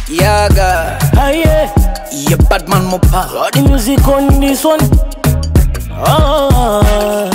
Yaga, Aye, yeah, Batman Mopa. got the music on this one. Ah.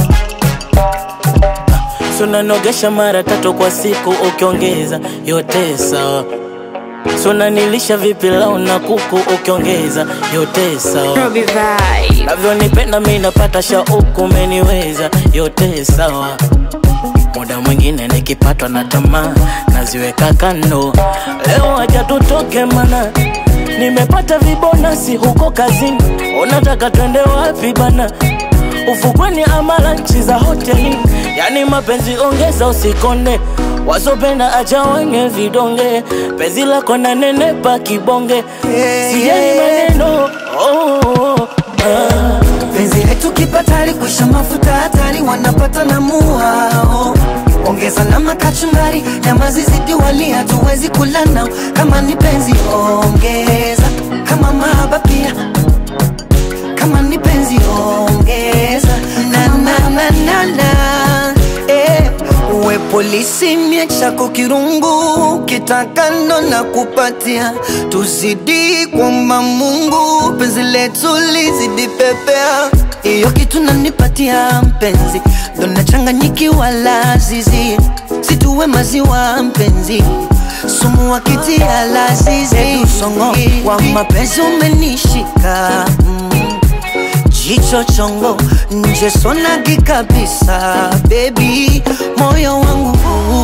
So nanogesha mara tatu kwa siku ukiongeza yote sawa. So nanilisha vipi lau na kuku ukiongeza yote sawa. Robbie Vibe. Navyonipenda mi napata shauku umeniweza yote sawa. Muda mwingine nikipatwa na tamaa naziweka kando. Leo aja tutoke mana nimepata vibonasi huko kazini. Unataka twende wapi bana? Ufukweni ama lanchi za hoteli, yani mapenzi ongeza usikonde, wasopenda acha wenye vidonge, penzi lako na nenepa kibonge, sijali maneno oh, oh, oh, ah. penzi letu kipatari kusha mafuta hatari wanapata na muao ongeza na makachumari nyama zizidi wali hatuwezi kula nao kama ni penzi ongeza kama mahaba pia kama ni penzi ongeza na na na na na eh. uwe polisi mie chako kirungu kitakano na kupatia tuzidi kwamba Mungu penzi letu lizidi pepea iyo kitu nanipatia mpenzi ndo nachanganyikiwa lazizi situwe maziwa mpenzi sumu wakitia lazizi usongo wa mapenzi umenishika mm. Jicho chongo nje sonagi kabisa baby, moyo wangu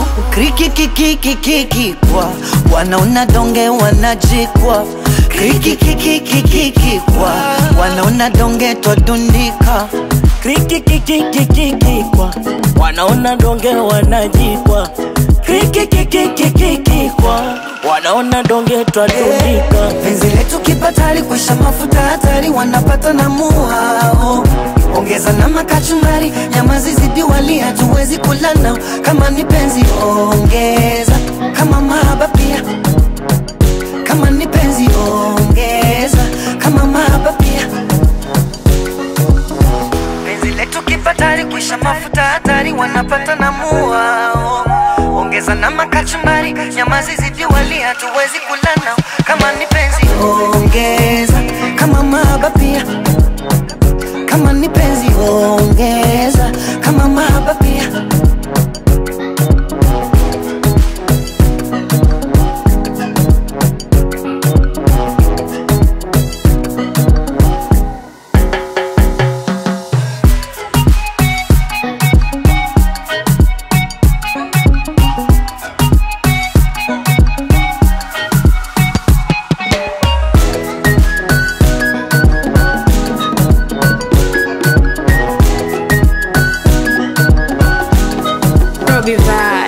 krikikikikikikikwa wanaona donge wanajikwa krikikikikikikikwa wanaona donge twadundika krikikikikikikikwa wanaona donge wanajikwa krikikikikikikikwa wanaona donge twadundika penzi letu kipatari kwisha mafuta hatari wanapata na muao ongeza na makachumari nyama zizidi wali hatuwezi kula nao kama ni penzi ongeza kama mahaba pia kama ni penzi ongeza kama mahaba pia penzi letu kipatari kwisha mafuta hatari wanapata na muao ongeza na makachumari nyama zizidi wali hatuwezi kula nao kama ni penzi ongeza kama mahaba pia kama ni penzi ongeza kama mahaba pia Robbie Vibe.